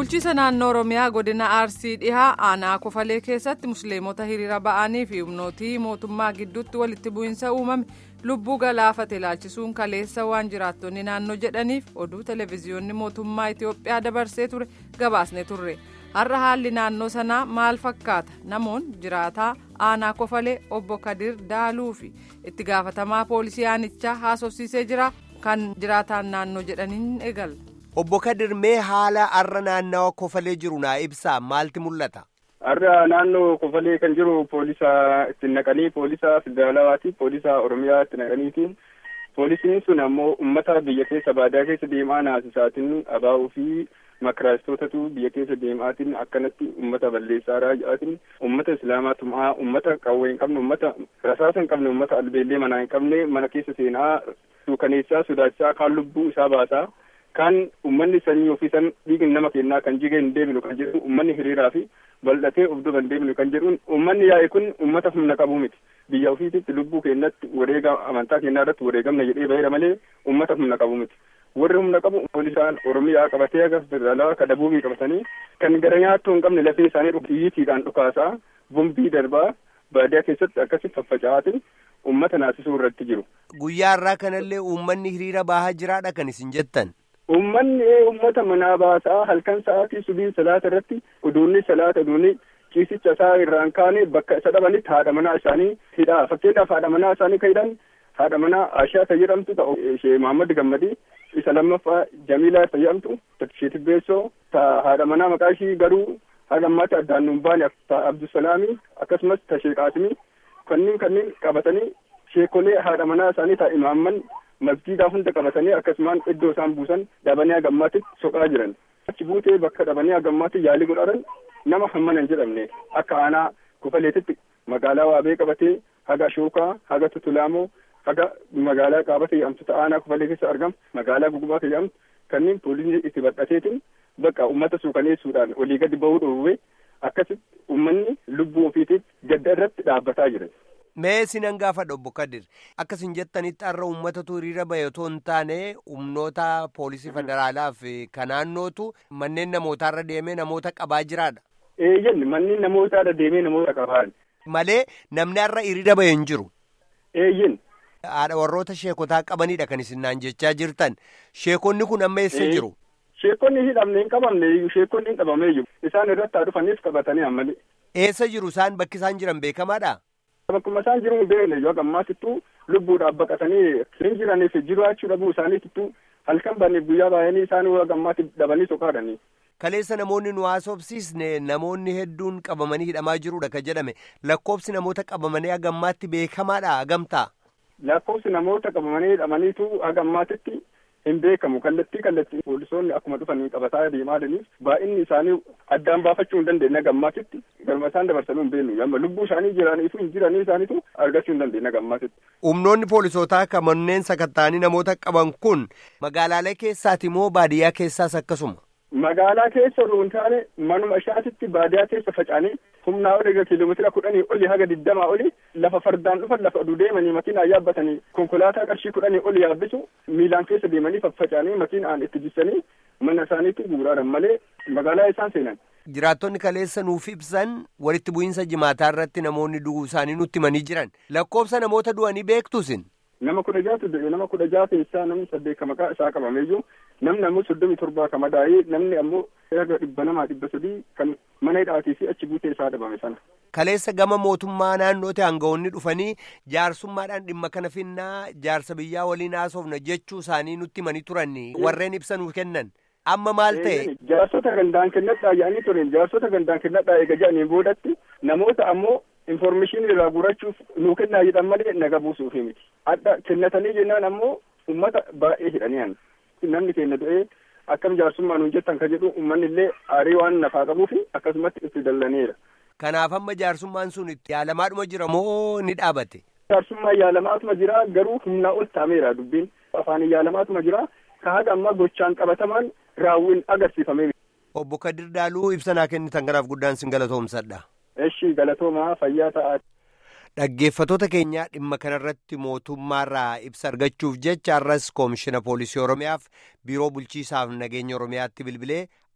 bulchiisa naannoo oromiyaa godina arsii dhihaa aanaa kofalee keessatti musliimota hiriira ba'anii fi humnootii mootummaa gidduutti walitti bu'iinsa uumame lubbuu galaafate ilaalchisuun kaleessa waan jiraattonni naannoo jedhaniif oduu televezyiyoonni mootummaa itiyoophiyaa dabarsee ture gabaasne turre har'a haalli naannoo sanaa maal fakkaata namoon jiraataa aanaa kofalee obbo kadir daaluu fi itti gaafatamaa poolisii aanichaa haasofsiisee jira kan jiraataan naannoo jedhaniin eegala. Obbo Kadir mee haala har'a naannawa kofalee jiru naa ibsaa maalti mul'ata? Har'a naannoo kofalee kan jiru poolisa itti naqanii poolisa federaalawaati poolisa oromiyaa itti naqaniitiin poolisiin sun ammoo ummata biyya keessa baadiyaa keessa deemaa naasisaatiin abaa'uu fi makaraastotatu biyya keessa deemaatiin akkanatti ummata balleessaa raaja'aatiin ummata islaamaa tumaa ummata qawwee hin qabne ummata rasaasa hin qabne ummata albeellee manaa hin qabne mana keessa seenaa suukaneessaa sodaachisaa kaan lubbuu isaa baasaa. Kan uummanni sanyii ofiisan dhiigni nama kennaa kan jigee hin deebinu kan jedhu uummanni hiriiraa fi bal'atee of duuba hin deebinu kan jedhuun uummanni yaa'e kun uummata humna qabu miti biyya ofiititti lubbuu keenyatti wareega amantaa kennaa irratti wareegamna jedhee baheera malee uummata humna qabu miti warri humna qabu poolisaan oromiyaa qabatee aga federaalaa ka dabuubii qabatanii kan gara nyaattuu hin qabne lafee isaanii xiyyiitiidhaan dhukaasaa bombii darbaa baadiyaa keessatti akkasitti faffaca'aatiin uummata naasisuu irratti jiru. Guyyaa irraa kanallee uummanni hiriira baahaa jiraadha kan isin jettan. Uummanni uummata manaa baasaa halkan sa'aatii subii salaata irratti uduunni salaata uduunni ciisicha isaa irraan kaane bakka isa dhabanitti haadha manaa isaanii hidhaa fakkeenyaaf haadha manaa isaanii kan hidhan haadha manaa Ashaa isa jedhamtu ta'u ishee Mahammad Gammadii isa lammaffaa Jamiilaa isa jedhamtu ishee Tibbeessoo ta haadha manaa maqaa ishii garuu haadha ammaatti addaan nuun baane ta Abdusalaamii akkasumas ta Sheek Qaasimii kanneen kanneen qabatanii sheekolee haadha manaa isaanii ta imaamman masjiidaa hunda qabatanii akkasumaan iddoo isaan buusan dhabanii hagammaatti soqaa jiran achi buutee bakka dhabanii hagammaatti yaalii godhatan nama hammana hin jedhamne akka aanaa kofaleetitti magaalaa waabee qabatee haga shookaa haga tutulaamoo haga magaalaa qaabata jedhamtu aanaa kofalee keessa argamu magaalaa gugubaa jedhamtu kanneen poolisii itti badhateetiin bakka uummata suukaneessuudhaan olii gadi bahuu dhoowwee akkasitti uummanni lubbuu ofiitiif gadda irratti dhaabbataa jiran. Mee sinan gaafadha obbo Kadir akkasin jettanitti har'a uummatatu hiriira bahe otoo hin taane humnoota poolisii federaalaa fi kan naannootu manneen namootaarra deemee namoota qabaa jiraadha. Eeyyan manneen namootaarra deemee namoota qabaa. Malee namni har'a hiriira bahe hin jiru. Eeyyan. Haadha warroota sheekotaa qabanidha kan isin naan jechaa jirtan sheekonni kun amma eessa jiru? Sheekonni hidhamne hin qabamne sheekonni hin qabamee jiru isaan irratti haa dhufaniif qabatanii ammalee. Eessa jiru isaan bakki isaan jiran beekamaadha? Bakkuma isaan jiru beekne yoo gammaatittuu lubbuudhaaf baqatanii hin jiraniif jiraachuu dhabuu isaaniitittuu halkan banneef guyyaa baay'anii isaan yoo gammaatti dhabanii soqaadhanii. Kaleessa namoonni nu haasofsiisne namoonni hedduun qabamanii hidhamaa jirudha kan jedhame lakkoofsi namoota qabamanii hagammaatti beekamaadha hagamtaa. Lakkoofsi namoota qabamanii hidhamaniitu hagammaatitti hin beekamu kallattii kallattii poolisoonni akkuma dhufanii qabataa deemaa jiraniif baay'inni isaanii addaan baafachuu hin dandeenye gammaatitti galma isaan dabarsanuu hin beeknu amma lubbuu isaanii jiraniifu hin jiranii isaaniitu argachuu hin dandeenye gammaatitti. Humnoonni poolisootaa kan manneen sakatta'anii namoota qaban kun magaalaalee keessaati moo baadiyyaa keessaas akkasuma? Magaalaa keessa osoo hin taane manuma ishaatitti baadiyyaa keessa faca'anii humnaa oli egaa kiiloomeetira kudhanii oli haga digdamaa oli lafa fardaan dhufan lafa oduu deemanii makiinaa yaabbatanii konkolaataa qarshii kudhanii oli yaabbisu miilaan keessa deemanii faffaca'anii makiinaan itti jissanii mana isaaniitti guuraaran malee magaalaa isaan seenan. Jiraattonni kaleessa nuuf ibsan walitti bu'iinsa jimaataa irratti namoonni du'uu isaanii nutti himanii jiran lakkoofsa namoota du'anii beektusin. Nama kudha jaatu nama kudha jaa keessaa namni saddeet ka maqaa isaa qabameeyyuu namni ammoo soddomii torbaa ka madaa'ee namni ammoo erga dhibba namaa dhibba sadii kan mana hidhaatii fi achi buutee isaa dhabame sana. Kaleessa gama mootummaa naannootti aangawoonni dhufanii jaarsummaadhaan dhimma kana finnaa jaarsa biyyaa waliin haasofna jechuu isaanii nutti himanii turan warreen ibsa nuuf kennan. Amma maal ta'e? Jaarsota gandaan kennadhaa jedhanii turan jaarsota gandaan kennadhaa eega jedhanii boodatti namoota ammoo informeeshinii irraa guurachuuf nuu kennaa jedhan malee naga buusuuf miti. Adda kennatanii jennaan ammoo uummata baay'ee hidhanii namni keenya du'ee akkam jaarsummaa nuun jettan ka jedhu uummanni illee aarii waan nafaa qabuuf akkasumatti itti dallaneera. Kanaaf amma jaarsummaan sun itti yaalamaadhuma jira moo ni dhaabate? Jaarsummaa yaalamaatuma jira garuu humnaa ol taameera dubbiin afaan yaalamaatuma jira ka haga ammaa gochaan qabatamaan raawwiin agarsiifamee. Obbo Kadir Daaluu ibsa naa kennitan kanaaf guddaan sin galatoomsadha. Eshi galatoomaa fayyaa ta'aa. Dhaggeeffatoota keenyaa dhimma kanarratti mootummaarraa ibsa argachuuf jecha har'as koomishina poolisii Oromiyaaf biiroo bulchiisaaf nageenya Oromiyaatti bilbilee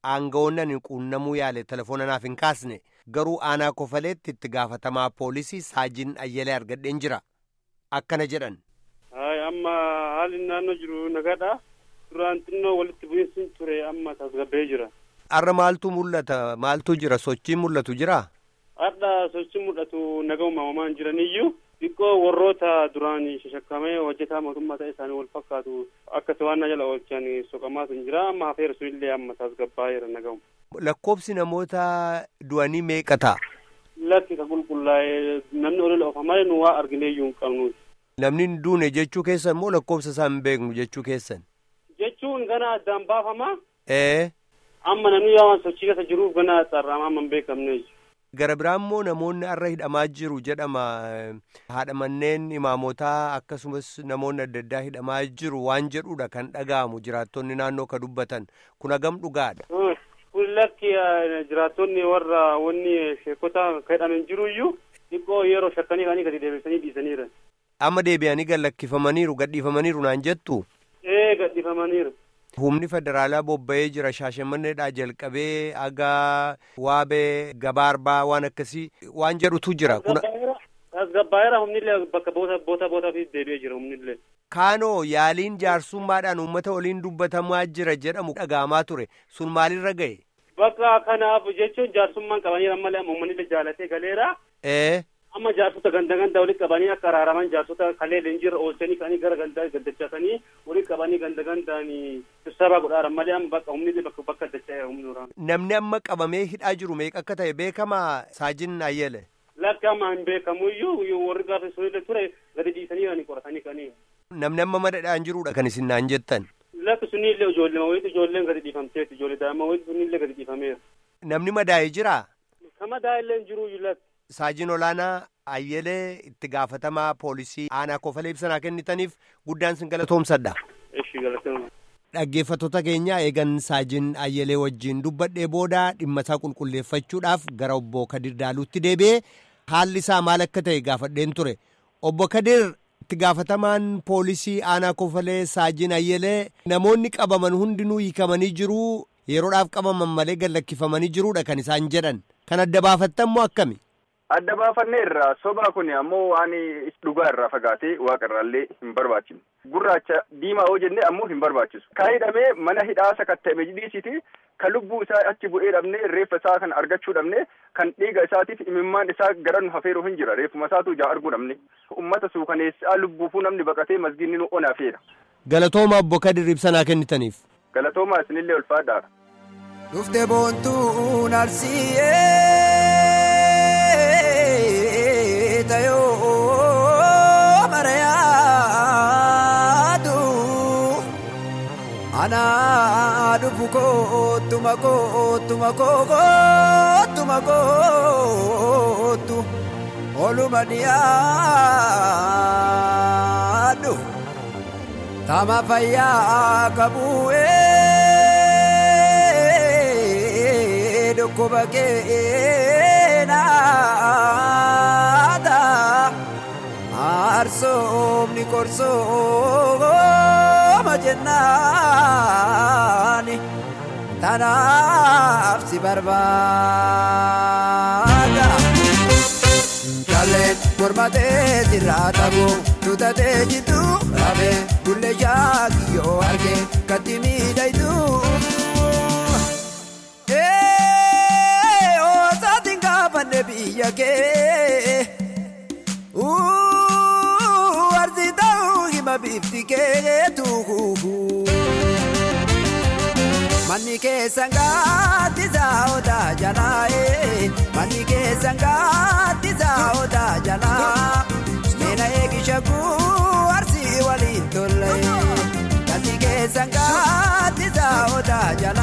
aangawoonni quunnamuu yaale telefoona naaf hin kaasne garuu aanaa kofaleetti itti gaafatamaa poolisii saajin ayyalee argadheen jira akkana jedhan. amma haalli naannoo jiru nagaadha duraan xinnoo walitti bu'iinsi ture amma tasgabbee jira. Har'a maaltu mul'ata maaltu jira sochiin mul'atu jira. Har'a sochiin mul'atu nagaa uumamaan jiraniyyuu xiqqoo warroota duraan shashakkamee hojjetaa mootummaa ta'e isaanii wal fakkaatu akka to'annaa jala oolchan soqamaatu hin jira amma hafeera sunillee amma tasgabbaa jira nagaa'u. Lakkoofsi namoota du'anii meeqa ta'a? Lakki ka qulqullaa'e namni olola ofamaa nu waa argineeyyuu hin qabnu. Namni hin duune jechuu keessan moo lakkoofsa isaa hin beeknu jechuu keessan? Jechuun gana addaan baafamaa. Ee. Amma namni waan sochii keessa jiruuf gana xarraamaa amma hin beekamne. Gara biraan immoo namoonni har'a hidhamaa jiru jedhama. Haadha manneen imaamotaa akkasumas namoonni adda addaa hidhamaa jiru waan jedhudha kan dhaga'amu jiraattonni naannoo ka dubbatan kun hagam dhugaadha. Kun lakki jiraattonni warra wanni sheekota ka hidhaman jiruyyuu xiqqoo yeroo shakkanii kaanii gadi deebisanii dhiisaniira. Amma deebi'anii gad lakkifamaniiru gadhiifamaniiru naan jettu. Ee gadhiifamaniiru. Humni federaalaa bobba'ee jira shaashamanneedhaa jalqabee hagaa waabee gabaarbaa waan akkasii waan jedhutu jira. Tasgabbaa'eera humnillee bakka boota boota bootaaf deebi'ee jira humnillee. Kaanoo yaaliin jaarsummaadhaan uummata waliin dubbatamaa jira jedhamu dhaga'amaa ture sun maalirra ga'e? Bakka kanaaf jechuun jaarsummaan qabanii malee uummanni jaalatee galeera. Ee. amma jaarsota ganda ganda walitti qabanii akka araaraman jaarsota kalee leenjiirra oolchanii kanii gara gandaa gaddachatanii walitti qabanii ganda gandaan sirsaabaa godhaaran malee amma bakka humni bakka bakka dacha'e humni waraana. Namni amma qabamee hidhaa jiru meeqa akka ta'e beekamaa saajin ayyele. Lakki amma hin beekamu iyyuu warri gaafa sunillee ture gadi dhiisanii kanii qoratanii kanii. Namni amma madadhaan jirudha kan isin naan jettan. Lakki sunillee ijoollee wayitu ijoolleen gadi dhiifamteetti ijoollee daa'ima wayitu sunillee gadi dhiifameera. Namni madaa'ee jiraa? Kama daa'illee hin jiru lakki. Saajin olaanaa ayyelee itti gaafatamaa poolisii aanaa kofalee ibsanaa kennitaniif guddaan sin galatoomsadha. Eshi galatooma. Dhaggeeffattoota keenya eegan saajin ayyelee wajjin dubbadhee booda dhimma isaa qulqulleeffachuudhaaf gara obbo Kadir Daaluutti deebi'ee haalli isaa maal akka ta'e gaafadheen ture. Obbo Kadir itti gaafatamaan poolisii aanaa kofalee saajin ayyelee namoonni qabaman hundinuu hiikamanii jiru yeroodhaaf qabaman malee gallakkifamanii jiruudha kan isaan jedhan. Kan adda baafattan moo akkami? adda baafanne irraa sobaa kun ammoo waan dhugaa irraa fagaatee waaqa irraallee hin barbaachifne gurraacha diimaa yoo jenne ammoo hin barbaachisu kan hidhamee mana hidhaa sakatta'ame jidhiisiti kan lubbuu isaa achi bu'ee dhabne reeffa isaa kan argachuu dhabne kan dhiiga isaatiif imimmaan isaa gara nu hafeeru hin jira reeffuma isaatu ijaa arguu dhabne ummata suukaneessaa lubbuufuu namni baqatee masgiinni nu onaafeera. Galatooma obbo Kadir ibsanaa kennitaniif. Galatooma isinillee ulfaadhaadha. Dhufte boontuu narsiyee tayoo marayaatu anaa dhufu koottuma koottuma koottuma koottu oluma dhiyaadhu tama fayyaa qabu'ee dhukkuba keenaata aarsoomni korsooma jennaani tanaaf si barbaada. Jalleen mormatee sirraa taboo tutatee jitu rafee bullee shaakiyyoo argee katti miidhaytuu. Oosaatiin gaafanne biyya kee arsi ta'uu hima bifti keetu. Manni keessan gaaddisaa odaa jalaa manni keessan gaaddisaa odaa jalaa meena eegisha kuu arsii waliin tolle. Manni keessan gaaddisaa odaa jalaa.